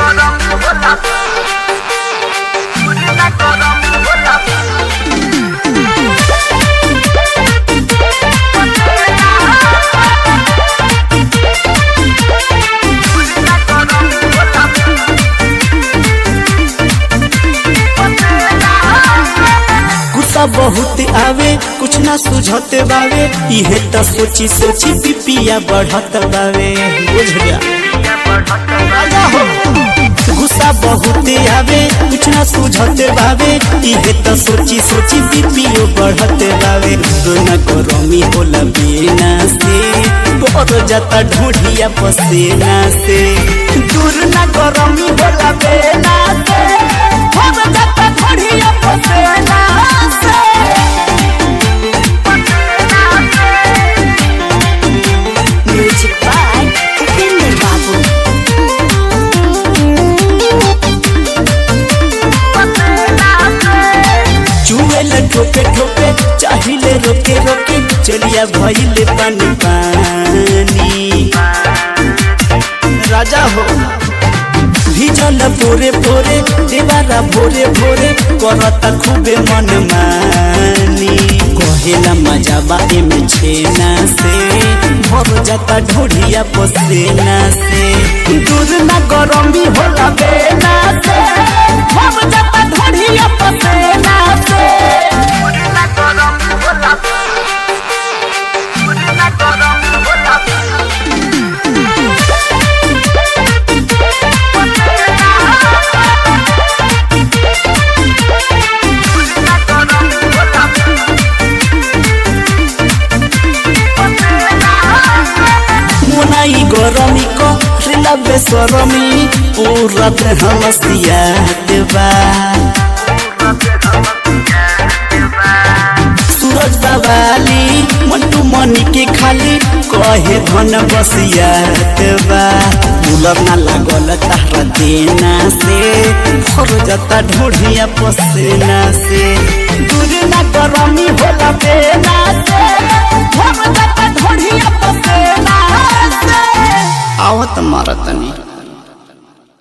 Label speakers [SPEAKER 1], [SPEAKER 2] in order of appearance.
[SPEAKER 1] गुस्सा बहुत आवे कुछ ना सुझते बावे इहे त सोची सोची पिपिया बढ़त बावे बुझ गया राजा हो गुस्सा बहुत आवे कुछ ना सुझते बावे इहे त सोची सोची पिपियो बढ़त बावे दोना गरमी होला बिना से बोर जाता ढूंढिया पसेना से दूर ना गरमी होला बिना से बोर जाता ढूंढिया पसेना से
[SPEAKER 2] Music by Upinder Babu.
[SPEAKER 1] चुएल ठोके ठोके चाहिले रोके रोके चलिया भइले पानी पानी राजा हो भीजल पोरे पोरे देवारा भोरे भोरे करता खूबे मन मानी कहेला मजा बाए में छेना से भर जाता ढोढ़िया पसेना से दूर ना गरमी होला बेना से भर जाता ढोढ़िया पसेना से मोनाई गरमी को रिला बेसरमी पूरा देह मसिया देवा सूरज बाबाली मंटू मनी के खाली कहे धन बसिया देवा कूलर ना लागल तारा देना से भर जाता ढोढ़िया पसेना से दूर ना गरमी होला बेना से भर जाता ढोढ़िया पसेना से आवत मारतनी